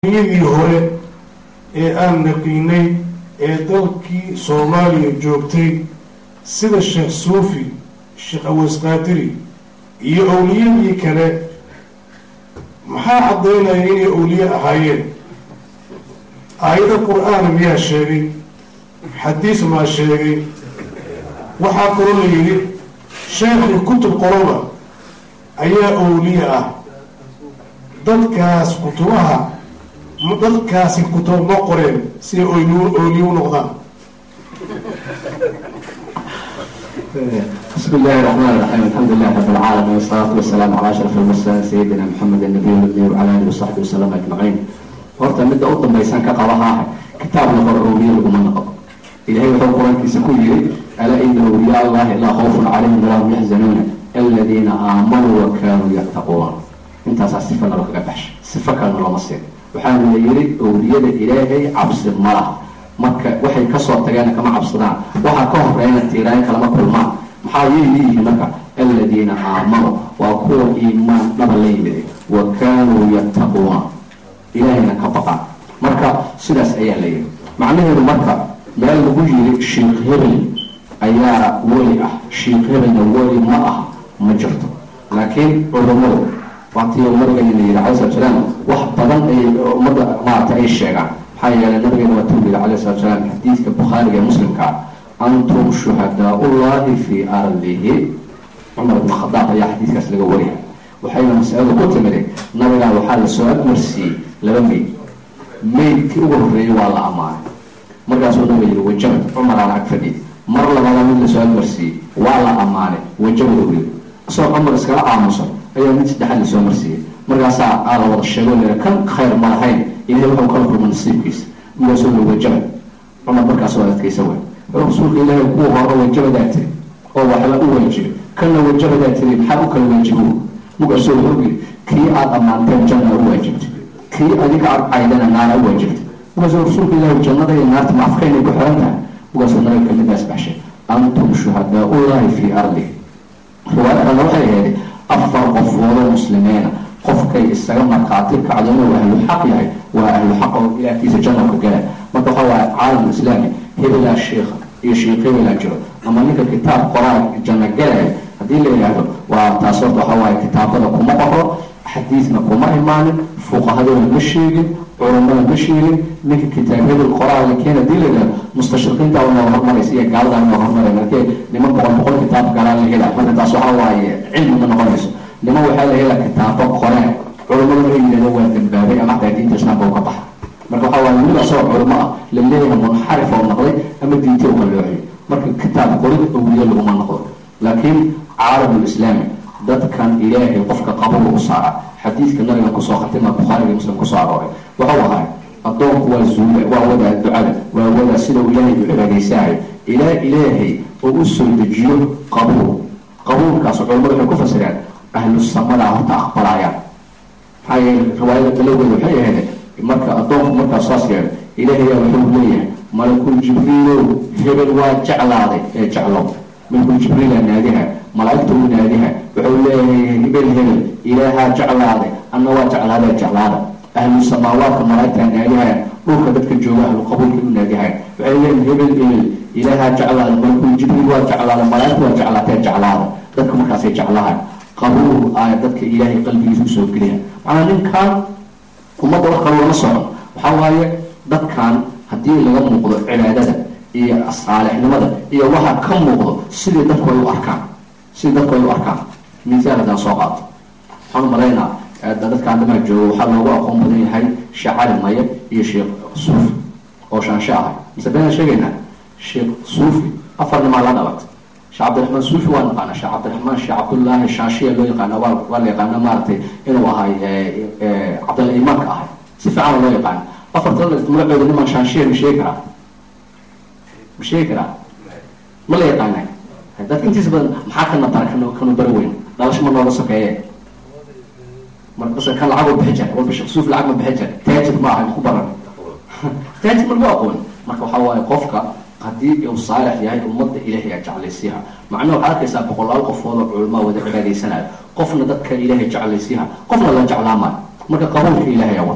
yadii hore ee aan naqiinay ee dalkii soomaaliya joogtay sida sheekh suufi sheekh aweysqaadiri iyo owliyadii kale maxaa caddaynaya inay owliye ahaayeen aayado qur-aan miyaa sheegay xadiis maa sheegay waxaa kaloo la yidhi sheekhii kutub qoloba ayaa owliye ah dadkaas kutubaha dadkaasi kutub ma qoreen si ay ooliye u noqdaan بسم الله الرحمن الرحيم الحمد لله رب العالمين والصلاة والسلام على أشرف المرسلين سيدنا محمد النبي الأمي وعلى آله وصحبه وسلم أجمعين horta midda u dambaysan ka qabaha kitaab la qoro awliya laguma noqo ilahay wuxuu qur-aankiisa ku yiri alaa ina awliya allahi laa khawfun calayhim walaa hum yaxzanuuna aladiina aamanuu wa kaanuu yattaquun intaasaa sifa nalo kaga baxshay sifo kalena looma siin waxaana la yiri awliyada ilaahay cabsi ma laha marka waxay kasoo tageen kama cabsadaan waxaa ka horeyna tiiraayo kalama kulmaan maxaa yay leeyihiin marka aladiina aamanuu waa kuwa iimaan dhaba la yimid wa kaanuu yattaquuna ilaahayna ka baqaan marka sidaas ayaa la yidhi macnaheedu marka meel lagu yiri sheikh hebel ayaa weli ah sheikh hebelna weli ma ah ma jirto laakiin culummadu waatii nabigeena yidhi cala slat salaam wax badan ay ummadda maarata ay sheegaan maxaa yeelay nabigeena waa tuu yidhi cala slat salaam xadiidka bukhaariga ee muslimka antum shuhadaa-ullahi fii ardihi cumar ibn khadaab ayaa xadiidkaas laga wariyay waxayna masaladu ku timiday nabigaan waxaa lasoo agmarsiiyey laba meyd meydkii ugu horreeyey waa la ammaanay markaasuu nabiga yihi wajabad cumaraan ag fadhiy mar labaada mid lasoo agmarsiiyey waa la ammaanay wajabad u yiri isagoo cumar iskala aamusan ayaa mid saddexaad lasoo marsiiyey markaasaa aa la wada sheego lea kan khayr ma lahayn ilahay wuxuu kala kulma nasiibkiisa markaasuu yihi wajabad cumar markaas waa adkaysa way rasuulka ilaahay kuwa hore wajabadaa tiri oo waxba u waajibay kanna wajabadaa tiri maxaa u kala waajibo markaasuu wuxuu yiri kii aada ammaanteen janna u waajibtay kii adiga aad caydana naara u waajibtay markaasuu rasuulka ilaahi jannada iyo naarta macafkaynay ku xiran tahay markaasuu nabiga kamidaas baxshay antum shuhadaa-ullahi fii ardi riwaaya kalena waxay ahayd afar qofoodoo muslimiina qofkay isaga markhaati kacdo inuu ahlu xaq yahay waa ahlu xaq oo ilaahkiisa janna ka gala marka waxaa waaye caalam islaami hebelaa sheikha iyo sheikh hebelaa jiro ama ninka kitaab qoraa janno galaya haddii la yidhaahdo waa taas horta waxaa waaye kitaabada kuma qoro xadiidna kuma imaanin fuqahadooda ma sheegin culummada ma sheegin ninka kitaab hebel qoraaga keen hadii la yidhahdo mustashriqiinta noo hormaraysa iyo gaalada noo hormaray markee niman boqol boqol kitaab galaa la hela marka taas waxaa waaye cilmi ma noqonayso niman waxaa la helaa kitaabo qoreen culummada markay yidhahdo waa dambaabay ama xataa diinta islaamka u ka baxa marka waxaa waaye mid asagoo culimo ah la leeyahay munxarif oo noqday ama diinti u qalooxiyo marka kitaab qorid awliye laguma noqdo laakiin caalamul islaami dadkan ilaahay qofka qabuga u saara xadiidka nabiga kusoo khatima bukhaariga muslim kusoo arooray wuxuu ahay addoonku waa zuula waa wadaa ducada waa wadaa sidau ilaahay u cibaadaysaayo ilaa ilaahay oo u soo dejiyo qabuul qabuulkaas culamadu waxay ku fasireen ahlu samadaa horta aqbalaayaan maxaa yeele riwaayada dalowgeeda waxay ahayd marka addoonku markaas saas yeelo ilaahayaa wuxuu leeyahay malakul jibriilow hebel waa jeclaaday ee jeclow malakul jibriila naadiha malaaigta u naadiha wuxuu leeyahay hebel hebel ilaahaa jeclaaday anna waa jeclaada jeclaada ahlu samaawaadka malaaigta naadihayan dhulka dadka jooga ahlu qabuulka u naadihayan waxay leeyihin hebel hebel ilaahaa jeclaada malakul jibriil waa jeclaada malaaigta waa jeclaatee jeclaada dadka markaasay jeclahan qabuul aaya dadka ilaahay qalbigiisa usoo geliya macnaa ninkan ummadda wax kale lama socon waxaa waaye dadkan haddii laga muuqdo cibaadada iyo saalixnimada iyo waxa ka muuqdo sidii dadku ay u arkaan sidii dadku ay u arkaan miisaal haddaan soo qaato waxaan umalaynaa dadkaan damaa jooga waxaa loogu aqoon badan yahay sheekh cali maye iyo sheekh suufi oo shaanshe ahay mise beenaan sheegaynaa sheekh suufi afar nimaa la dhalatay sheekh cabdiraxmaan suufi waa naqaana sheekh cabdiraxmaan sheekh cabdullaahi shaanshiya loo yaqaana waa waa la yaqaana maaragtay inuu ahay cabdalla imaanka ahay si fiican loo yaqaana afarta magacooda niman shaanshiya ma sheegi karaa ma sheegi karaa ma la yaqaana dadka intiisa badan maxaa kana bara kan kanu bari weyn dhalasho ma nooga sokeeye markase kan lacag bixi jira walba sheekh suuf lacag ma bixi jira taajir ma aha ku baran taajir ma lagu aqoon marka waxaa waaye qofka haddii uu saalix yahay ummadda ilaahay aa jeclaysiiha macnaha waxaad arkaysaa boqolaal qofood oo culamaa wada cibaadaysanayo qofna dadka ilaahay jeclaysiiha qofna la jeclaamayo marka qabuulka ilaahay aa wato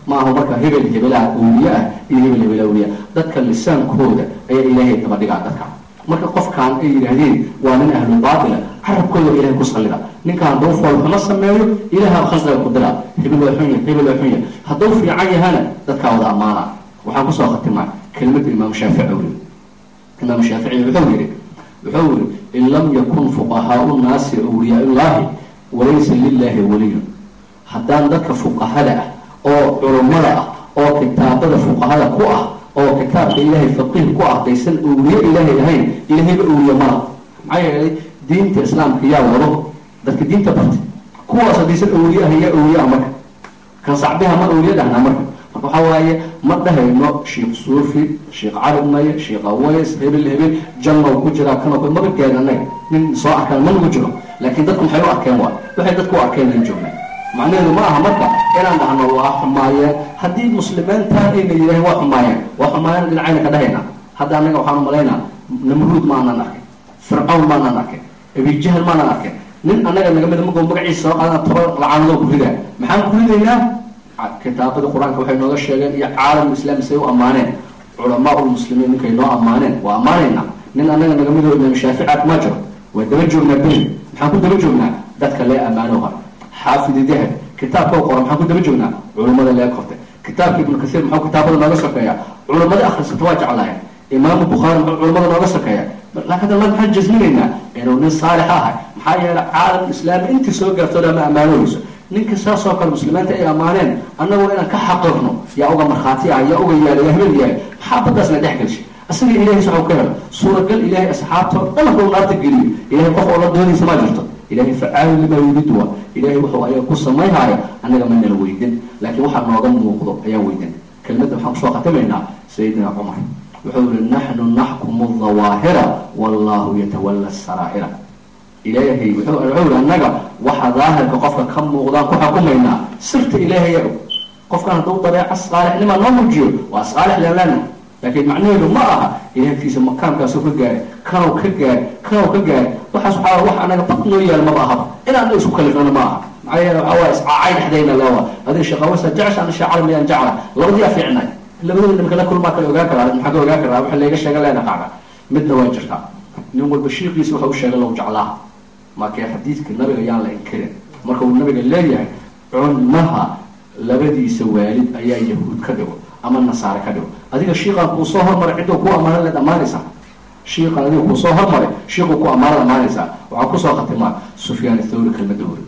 maaha marka hebel hebelaha awliye ah iyo hebel hebel awliya dadka lisaankooda ayaa ilaahay daba dhigaa dadka marka qofkaan ay yidhaahdeen waa nin ahlu baatila carabkooda ilahay ku sallida ninkaan hadduu foolxumo sameeyo ilaha khalqiga ku dira hebel waa xunya hebel waa xunya hadduu fiican yahana dadkaa wada ammaana waxaan kusoo khatimaa kelmadda imaam shaafici wuri imaam shaafici wuxuu yidhi wuxuu yidhi in lam yakun fuqahaau nnaasi awliyaa illahi walaysa lilahi waliyun haddaan dadka fuqahada ah oo culummada ah oo kitaabada fuqahada ku ah oo kitaabka ilaahay faqiih ku ah daysan awliye ilaahay ahayn ilaahayba awliye mala maxaa yeelay diinta islaamka yaa wado dadka diinta bartay kuwaas haddaysan awliye ah yaa awliye ah marka kan sacbiha ma awliye dhahnaa marka marka waxaa waaye ma dhahayno sheekh suufi sheekh cali maye sheekh aways hebel hebel jannow ku jiraa kanoo kale maba gaadanaga nin soo arkaan ma nagu jiro laakiin dadku maxay u arkeen waay waxay dadku u arkeen in joognaa macnaheedu ma aha marka inaan dhahno waa xumaayeen haddii muslimiintaan ayna yidhaaheen waa xumaayeen waa xumaayeen dhinacayna ka dhahayna hadda annaga waxaan umalaynaa namruud maanaan arkin fircawn maanaan arkin abijahl maanaan arkin nin annaga naga mida magoo magaciisa soo qaadana toba lacaanadoo ku ridaa maxaan ku ridaynaa kitaabada qur-aanka waxay nooga sheegeen iyo caalam islaami say u ammaaneen culamaa ulmuslimiin ninkay noo ammaaneen waa ammaanaynaa nin annaga naga midoo imaam shaaficaat ma jiro waa daba joognaa beli maxaan ku daba joognaa dadka lee ammaano hore xaafid dahab kitaabka qora maxaan ku daba joognaa culummada lee kortay kitaabka ibnu kasiir maxuu kitaabada nooga sokeeya culummada akhrisata waa jeclaayeen imaamu bukhaari muxuu culummada nooga sokeeya laakiin allah maxaan jasminaynaa inuu nin saalix ahay maxaa yeelay caalam islaami intii soo gaarto dhan ma ammaanooyso ninka saasoo kale muslimiinta ay ammaaneen annagoo inaan ka xaqirno yaa uga markhaati ah yaa uga yaala yaa habeen yaala maxaa baddaasna dhex gelshay asaga ilahay waxuu ka helo suuragal ilaahay asxaabtoo dhan hadduu naarta geliyo ilahay qof oo la doonaysa maa jirto ilahay facaalu limaa yuriid waa ilahay wuxuu ayaga ku samayhaayo annaga ma nala weydin laakiin waxaa nooga muuqdo ayaan weydin kelmadda waxaan kusoo khatimaynaa sayidina cumar wuxuu yihi naxnu naxkumu dawaahira wallahu yatawalla saraa'ira ilaahay wuxuu yihi annaga waxa daahirka qofka ka muuqdaan ku xukumaynaa sirta ilaahaya og qofkan hadduu dabeeca saalixnimaa noo muujiyo waa saalix leelana laakiin macnaheedu ma aha ilaahkiisa makaamkaasuu ka gaaray kanow ka gaaray kanow ka gaaray waxaas waxaa wax anaga bad noo yaal maba ahaba inaan isku kalifnana ma aha maxaa yeele waxaa waaya iscaacay dhexdayna leewa adiga sheekawasa jecesha ana sheekh calam yaan jecla labadiyaa fiicnay labadooda nimka la kulmaa kale ogaan karaa maxaa ka ogaan karaa waxa layga sheega leena qaaga midna waa jirtaa nin walba shiikiisa waxa u sheegay low jeclaa markee xadiidka nabiga yaan la inkirin marka uu nabiga leeyahay cunmaha labadiisa waalid ayaa yahuud ka dhigo ama nasaare ka dhigo adiga shiiqan kuu soo hormaray cidduu ku amaanan leed ammaanaysaa shiiqan adiga kuu soo hormaray shiiquu ku ammaanad ammaanaysaa waxaa kusoo khatimaa sufyaan thawri kelmadda hori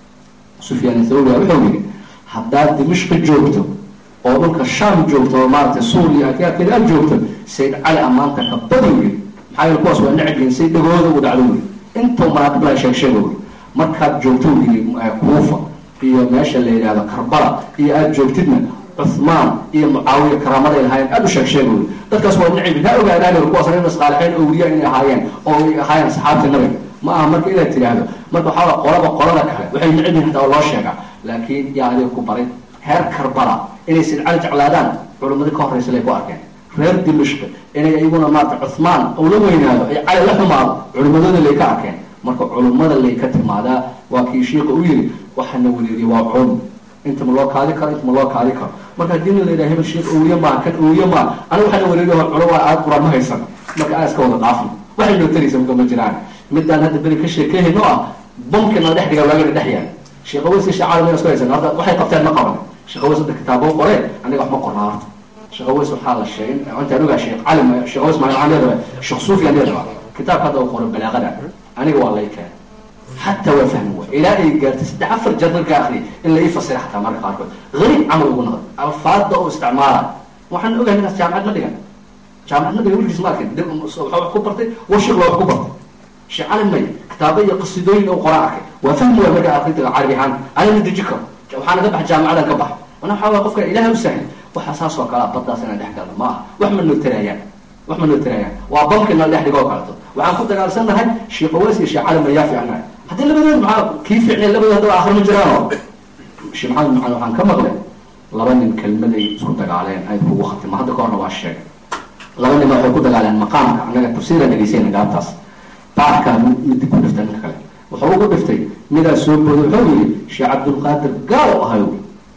sufyaan thawri wuxuu yidhi haddaad dimishqi joogto oo dhulka shaam joogto oo maaragtay suuriya akaakeda aad joogto sayd cali ammaanta ka badi yidhi maxaa yeele kuwaas waa necbiin say dhagooda ugu dhacdo yidhi intuu manaaqib laha sheeg sheego yidhi markaad joogto yidhi kuufa iyo meesha la yidhahdo karbala iyo aada joogtidna cuhmaan iyo mucaawiya karaamaday lahaayeen aada u sheeg sheegoy dadkaas waa necbi ha ogaadaan kuwaas nin isqaalixeen awliya inay ahaayeen oo ay ahaayeen asxaabta nabiga ma aha marka inaad tidhaahdo marka waxaa qolaba qolada kale waxay necb yihin hataa loo sheegaa laakiin yaa adiga ku baray reer karbala inay sidcali jeclaadaan culimmadii ka horraysa lay ku arkeen reer dimishqi inay iyaguna maarata cuhmaan ou la weynaado ay cali la xumaado culimmadooda lay ka arkeen marka culummada lay ka timaadaa waa kii shiika u yidhi waxaana welieriya waa culum inta ma loo kaadi karo inta ma loo kaadi karo marka haddii nin la yidhaha hebel sheekh awliye maa kan awliye maa aniga waxaana welieriya waa culum waa aad quraan ma haysan marka aan iska wada dhaafno waxay noo taraysa marka ma jiraan midaan hadda beri ka sheekeehayno ah bamkina dhex dhiga waagana dhex yaal sheekh aways iyo sheekh caalam isku haysan hadda waxay qabteen ma qaban sheekh aways hadda kitaabo qoreen aniga wax ma qornaa horta sheekh aways waxaa la sheegay intaan ogaa sheekh calim sheekh aways maa aan leedahay sheekh suufi aan leedahay kitaabka hadda uu qoray balaaqada aniga waa lay keenay حتى وفهم إلى أي قالت استعفر جد الآخري إلا يفسر حتى مرة قاركود غريب عمل يقول نغد ألفاظ أو استعمارا وحن نقول هنا جامعة مدينة جامعة مدينة يقول جسمك صبح كبرتي وشغل كبرتي شيء عالم مي كتابية قصيدين أو قراءك وفهم ومرة آخرين العربي عن أنا ندي جكر وحنا قبح جامعة قبح وأنا حاول أقفك إلهي وسهل وحساس وكلا بطا سنة دحكا ما وحمل نتريان وحمل نتريان وبمكن ما دحكا قالتو وعن كنت قال سنة هاي شيء قواسي شيء عالم يافي عنها haddii labadood maxaa kii fiicnay labadood haddaba aakhir ma jiraano sheekh maxamed macalin waxaan ka maqlay laba nin kelmad ay isku dagaaleen ay kugu khatima hadda ka horna waa sheegay laba nin waxay ku dagaaleen maqaamka annaga tafsiira dhegaysayna gaabtaas baarkaa midi ku dhiftay ninka kale wuxuu ugu dhiftay midaa soo booday wuxuu yidhi sheekh cabdulqaadir gaal ahayo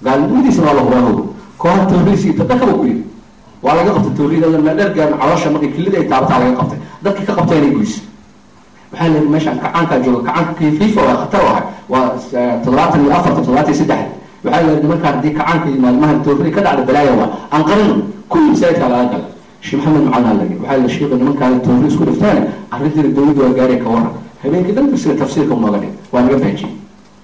gaalnimadiisana waa la hubaaho kooxa tooriisi inta dhakaba ku yidhi waa laga qabtay tooriyada dhergaan caloosha markay kilida ay taabataa laga qabtay dadkii ka qabtay inay goyso waxaa la yidhi meeshaan kacaankaa jooga kacaanka kii fifa waa khatar ahay waa toddobaatan iyo afarta toddobaatan iyo saddex waxaa la yidhi markaa haddii kacaanka yimaad mahan tooriya ka dhacda balaaya waa aan qarino kulli masaajidkaa laga galay sheekh maxamed macalin lagi waxaa la sheekay nimankaan toori isku dhiftaan arrintiina dowladda waa gaari ka waran habeenkii dhan sida tafsiirka unooga dhig waa naga faajiyey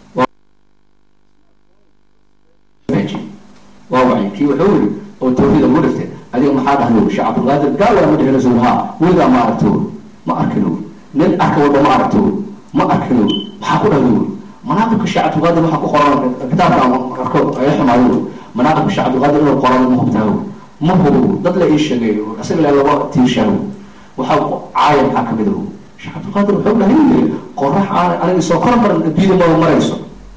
waa wacyi kii wuxuu yiri oo toorida ugu dhiftay adiga maxaa dhahdo sheekh cabdulqaadir gaal waa ma dhihina sowhaa weligaa ma aragto ma arkino nin arka walba ma aragto ma arkino maxaa ku dhahdo manaaqibka sheekh cabdulqaadir waxaa ku qoran kitaabka arko ay xumaayo manaaqibka sheekh cabdulqaadir inuu qoran ma hubtaago ma hubo dad la ii sheegay isaga la laba tiirshaago waxaa caaya maxaa ka mid aho sheekh cabdulqaadir wuxuu dhahay qorax aan aniga soo koran baran adduunyada maba marayso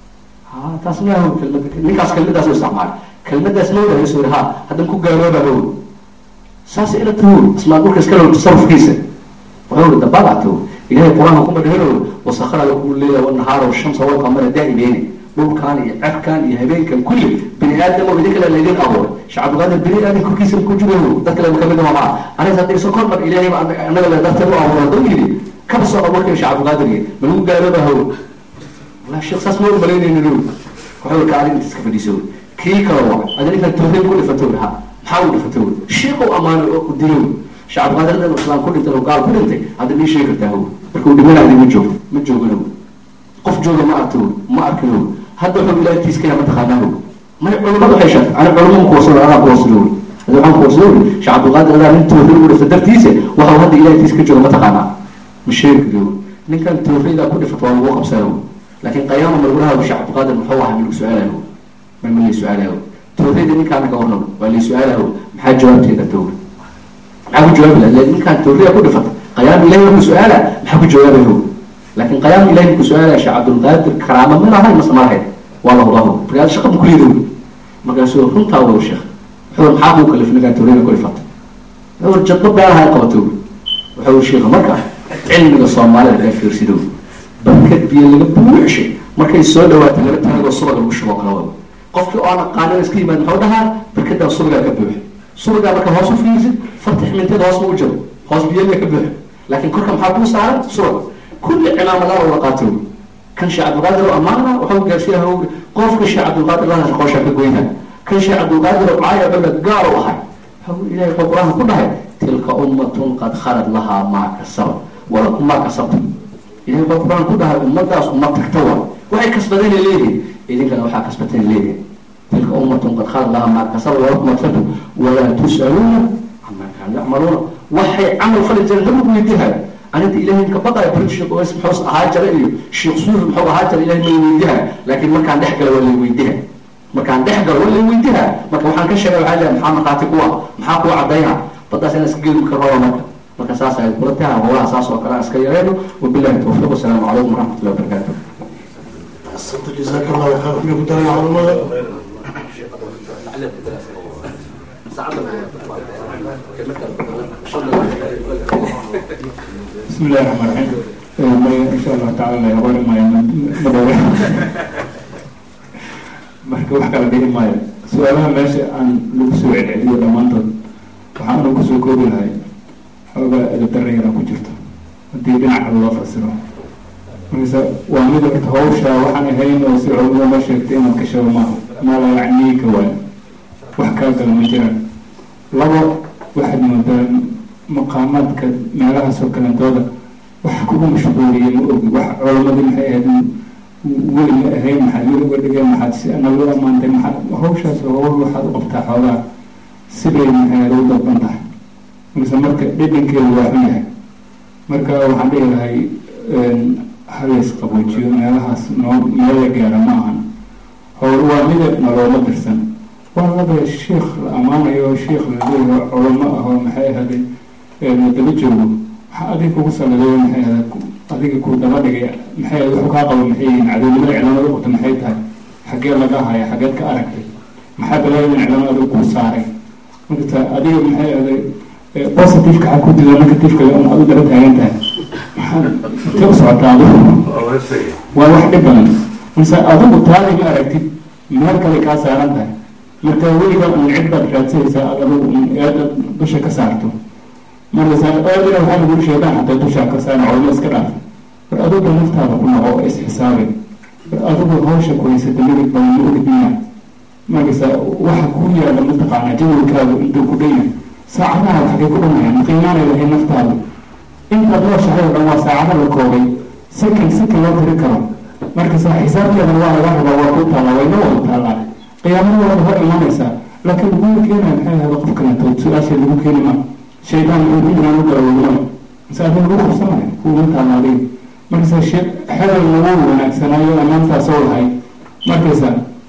ha taas ma aho kelmad ninkaas kelmadaas u isticmaalay kelmadaas ma wadahay soo ha haddan ku gaalooba how saas ila taho ismaa dhulka iska loo tasarufkiisa wuxuu ri dabada taho ilahay qur-aanka kuma dhehelo wasakara lakum leila wanahaara washamsa walqamara daa'ibeeni dhulkan iyo cerkan iyo habeenkan kulli bini aadamo idin kale laydin abuuray sheekh cabdulqaadir bini aadam korkiisa ku jiro dad kale kamid ma maa aniga hadday soo kor mar ilaahay anaga le darteed u abuuray hadduu yidhi kaba soo abuurkay sheekh cabdulqaadir yidhi ma lagu gaalooba how wallahi sheekh saas ma u malaynaynin wuxuu ka adig iska fadhiiso kii kale waa adin intaan tawxiid ku dhifato ha maxaa u dhifato sheekhu amaano oo dilo sheekh cabdulqaadir inuu islaam ku dhintay oo gaal ku dhintay hadda nii sheegi kartaa how markuu dhimanaadi ma joogo ma joogano qof jooga ma arto ma arkino hadda wuxuu ilahay tiiskaya mataqaanaa may culimadu waxay sheegtay ana culimo makuwasado anaa kuwasado wy hada waxaan kuwasado wy sheekh cabdulqaadir adaa nin tawxiid ugu dhifta dartiisa waxau hadda ilahay tiis ka jooga mataqaanaa ma sheegi kariyo ninkan tawxiida ku dhifata waa lagu qabsanayo laakiin qayaama malgulaha sheekh cabdulqaadir muxuu ahaa milagu su-aalayo ma ma lay su-aalayo tawxiida ninkaana ka warnamo waa lay su-aalayo maxaa jawaabteeda tawga maxaa ku jawaabi laha ninkaan tawxiida ku dhifata qayaama ilahi marku su-aala maxaa ku jawaabayo laakiin qayaam ilahi ku su-aalaya sheekh cabdulqaadir karaama ma lahayn mase ma lahayn waa la hubaho markaas shaqa ma kuliidow markaasuu runtaa wow sheekh wuxuu maxaa kuu kalif ninkaan tawxiida ku dhifata wuxuu jadba beelaha qabato wuxuu sheekha marka cilmiga soomaalida ee fiirsidow barkad biyo laga buuxshay markay soo dhawaatay laba tanagoo subag lagu shubo kala wado qofkii oo aan aqaanin iska yimaad muxuu dhahaa barkadaa subagaa ka buuxa subagaa marka hoos u fiirsid farta ximinteda hoos ma u jiro hoos biyaga ka buuxa laakiin korka maxaa kuu saaran subag kulli cimaamadaha wada qaato kan sheekh cabdulqaadir oo amaana waxau gaarsiiya qofka sheekh cabdulqaadir laha qoosha ka goyna kan sheekh cabdulqaadir oo caaya cuna gaar u ahay ilahay wuxuu qur-aanka ku dhahay tilka ummatun qad khalad lahaa maa kasaba walakum maa kasabta ilahay wuxuu qur-aan ku dhahay ummadaas ummad tagta wa waxay kasbadeen ay leeyihin idinkana waxaa kasbateen leeyihin tilka ummatun qad khalad lahaa maa kasaba walakum maa kasabta walaa tus'aluuna camaa kaanu yacmaluuna waxay camal fali jireen dama ku weydiihayo arinta ilahay ka baqaya brit sheekh oweys muxuu ahaa jara iyo sheekh suufi muxuu ahaa jara ilahay may weydiiha laakiin markaan dhex gala waa lay weydiiha markaan dhex galo waa lay weydiiha marka waxaan ka sheegay waxaa leeyahay maxaa markhaati kuwa maxaa kuwa cadayna baddaas inaan iska geedi karraba marka marka saas ay kula tahay howlaha saas oo kale aan iska yareeno wabillahi tawfiiq wasalaamu calaykum waraxmatullahi wabarakaatu جزاك الله خير في كتاب العلماء بسم الله الرحمن الرحيم إن شاء الله تعالى يقول ما مدورة marka wax kala dhihi maayo su-aalaha meesha aan lagu soo celceliyo dhammaantood waxaanu kusoo koobi lahay xoogaa edadarayana ku jirto haddii dhinac kale loo fasiro markase waa mid horta hawsha waxaan ahayn oo si culimada ma sheegtay inaad ka sheego maaha mala yacniika waay wax kaa gala ma jiraan labo waxaad moodaa maqaamaadka meelahaas oo kalentooda wax kugu mashquuliyay ma ogi wax culamadii maxay ahayd weli ma ahayn maxaad weli uga dhigeen maxaad si nagu ammaantay maxaad hawshaas hawl waxaad u qabtaa xoogaa sibay maxay ahayd u dalban tahay markase marka dhedhankeedu waa xun yahay marka waxaan dhihi lahay haleys qaboojiyo meelahaas noo meela gaara ma ahan howl waa midab nalooma dirsan waa laba sheikh la ammaanayo sheikh la leeyaho culamo ah oo maxay ahaday daba joogo waxa adiga kugu salidayo maxay ahaday adiga ku daba dhigay maxay ahayd wuxuu kaa qabo maxay yihiin cadownimada iclaamada qabta maxay tahay xaggee laga haya xaggeed ka aragtay maxaa balaayadan iclaamada adiga kuu saaray marka adiga maxay ahaday positiveka xag ku dida negativeka un adu daba taagan tahay maxaa intee u socotaa adigu waa wax dhib badan marse adigu taadi ma aragtid meel kale kaa saaran tahay marka weliga un cid baad raadsanaysaa aad adigu un eeda dusha ka saarto markaasa eedina waxaa lagu sheegaan hataa dushaa ka saaran culmo iska dhaaf war adigu naftaada ku noqo oo isxisaabin war adigu hawsha ku haysata midig baa ma ogdiina markaasa waxa ku yaala mataqaanaa jawalkaagu intuu ku dhan yahay saacadaha waxay ku dhanayaan qiimaanay lahay naftaada intaad nooshahay oo dhan waa saacada la koobay sakan sakan loo tiri karo markasa xisaabteeda waa laga rabaa waa ku taallaa wayna wada taallaa qiyaamada waada hor imanaysaa laakiin lagu keenaya maxay ahada qof kaletood su-aasha lagu keeni ma shaydaan inaan u galawadma mise adin lagu qabsanaya kuuma taallaaday markasa xelal lagu wanaagsanaayo amaantaasoo lahay markaysa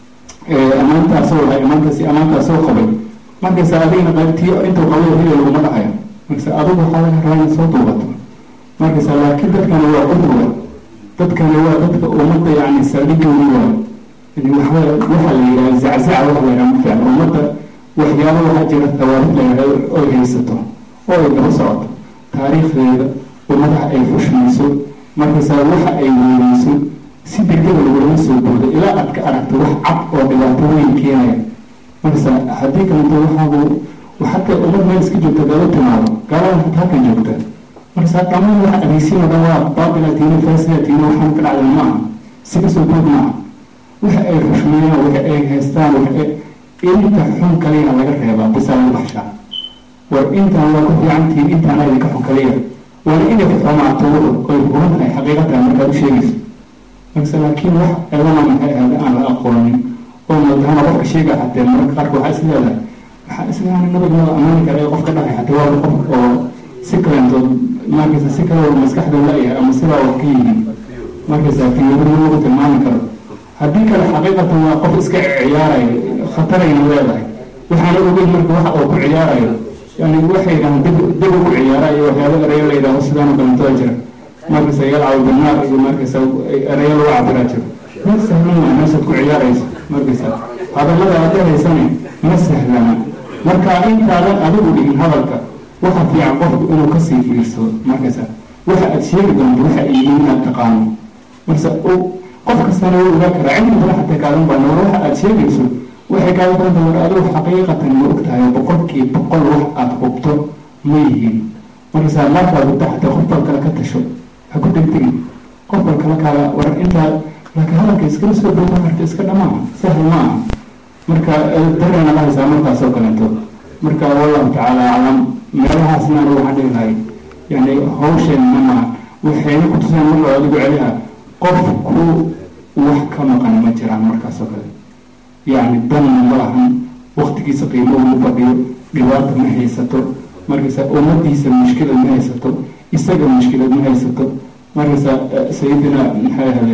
amaantaasoo lahay amaantaasi amaantaasoo qabay markaysa adigna qaybtii intuu qabay hila laguma dhacayo markasa adigu waxaa laga rabaa inaad soo duubato markaysa laakiin dadkana waa udruga dadkana waa dadka ummadda yani saldhigooda waa waxba waxaa la yidhaha zaczaca waxa la yidhaha mafiican ummadda waxyaaba waxaa jira tawaarikh la yidhaha oy haysato oo ay daba socoto taariikhdeeda ummadaha ay xushmayso markaysaa waxa ay weynayso si degdega lagulama soo boodo ilaa aad ka aragto wax cad oo dhibaato weyn keenaya markaysa haddii kaleto waxaabu xataa ummad meel iska joogta gaalo timaado gaalada xataa halkan joogta markaysaa dhammaan waxa adeysiin oo dhan waa baabilatiina fasilatiina waxaan ka dhacday maaha si kasoo bood maaha waxa ay xushmeeyaan waxa ay haystaan waxa inta xun kaliya laga reebaa bisaa lagu baxshaa war intaan waa ku fiicantihiin intaana idinka xun kaliya waana inay ku xumaato oy huban tahay xaqiiqatahay markaad u sheegayso markase laakiin wax elana maxay ahada aan la aqoonin oo madahana qofka sheega xatee mararka qaarka waxaa is leedahay waxaa isleedahay nabad naba amaani kara ee qofka dhacay xatee waa qof oo si kalentood markaysa si kale maskaxda la-yahay ama sidaa wax ka yihiin markaysa fiiradu lagu tilmaami karo haddii kale xaqiiqatan waa qof iska ciyaarayo khatarayna leedahay waxaana ogeyn marka waxa oo ku ciyaarayo yani waxay yidhahaan dib dib ku ciyaara iyo waxyaaba erayo la yidhaho sidaana kalantoda jira markaysa yalcabu binaar iyo markaysa erayo lagu cabiraa jiro ma sahlan waa meeshaad ku ciyaarayso markaysa hadallada aad dhahaysane ma sahlana marka intaadan adigu dhigin hadalka waxa fiican qofku inuu kasii fiirsado markaysa waxa aad sheegi doonto waxa ay yihiin inaad taqaano markasa qof kastana wuu ogaa karaa cilmi badan xataa kaadan baa war waxa aad sheegayso waxay kaaga badanta war adigu xaqiiqatan ma og tahay boqolkii boqol wax aada hubto ma yihiin markaysaa markaad hubto xataa qof bal kale ka tasho ha ku degdegin qof bal kale kaaga war intaa laakiin hadalka iskala soo dowda marta iska dhamaa sahal ma aha marka darena la haysaa markaas oo kaleeto marka wallahu tacaala aclam meelahaasna anigu waxaan dhihi lahay yani hawsheen mama waxayna ku tuseen mar loo adigu celiha qofku wax ka maqan ma jiraan markaas oo kale yani danna ma lahan waktigiisa qiimo ugu fadhiyo dhibaata ma haysato markaysa ummadiisa mushkilad ma haysato isaga mushkilad ma haysato markaysa sayidina maxay ahaday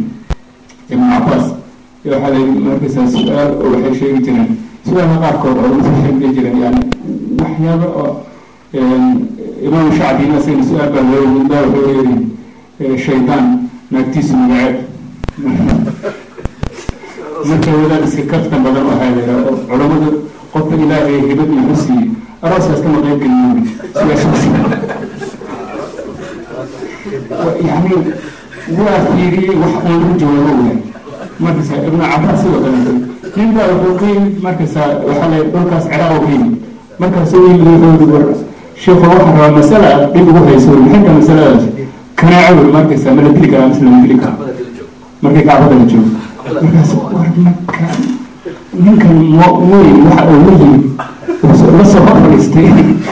ibnu cabaas waxaa la markaysa su-aal oo waxay sheegi jireen su-aalaha qaarkood oo usa sheegi jireen yani waxyaaba oo imaam shacbina isagana su-aal baa loo daa wuxuu leeyihi shaydaan naagtiisu magaceed marka wadaad iska kaftan badan waxaa la yidhaha oo culamada qofka ilaahay hibad muxuu siiyey arooskaas kama qayb gelin su-aashaas yani waa fiiriyey wax uun lagu jawaabo waay markasa ibnu cabaas sidoo kaleeto nin baa wuxuu ka yimid markasa waxaa la dhulkaas ciraaq oo ka yimid markaasuu yimid wuxuu war sheekhu waxaa rabaa masala dhib ugu hayso maxay tahay masaladaas kanaaco markaysa ma la dili karaa mise lama dili karaa markay kacbada la joogo markaas war marka ninkan m weyn waxa uu la yimid la soo hor fadhiistay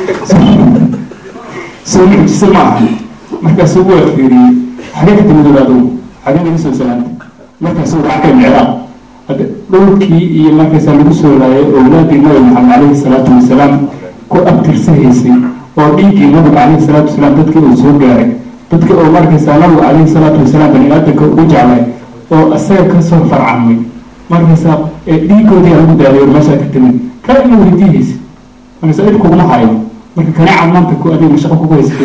soo mucjise ma aha markaasuu waa fiiriyey xagee ka timid adugu xagee laga soo salaantay markaasuu rackay micraaq hadda dhulkii iyo markaysaa lagu soo laayay owlaadii nabi maxamed calayhi salaatu wasalaam ku abtirsahaysay oo dhiiggii nabiga calayhi salaatu wasalaam dadkii uu soo gaaray dadkii oo markaysaa nabigu calayhi salaatu wasalaam bani aadamka ugu jeclay oo isaga kasoo farcamay markaysaa dhiigoodii lagu daadayo meeshaa ka timid kaa ina weydiihaysa markaysaa dhib kuguma hayo marka kanaaca maanta ku adiga shaqo kugu haysatay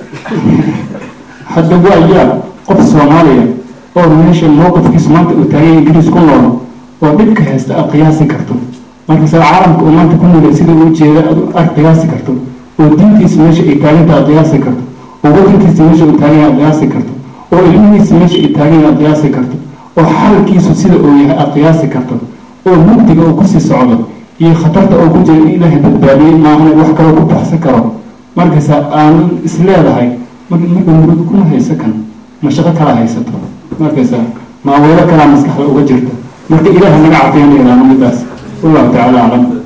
hadda waa yaab qof soomaaliya oo meesha mowqifkiisu maanta uu taagay ingiriis ku nool oo dhibka haysta aad qiyaasi karto markaysaa caalamka uu maanta ku noolay sida uu jeeda aad qiyaasi karto oo diintiisa meesha ay taaganta aad qiyaasi karto oo wadankiisa meesha uu taagan aad qiyaasi karto oo ilmihiisa meesha ay taagan aad qiyaasi karto oo xalkiisu sida uu yahay aad qiyaasi karto oo mugdiga uu kusii socdo iyo khatarta oo ku jira in ilaahay badbaadiyey maahane wax kaloo ku baxsan karo markaysa aanan isleedahay marka murug kuma haysa kan mashaqo kala haysato markaysa maaweelo kalaa maskaxda uga jirta marka ilaaha naga cafiyana ilaano midaas wallahu tacaala aclam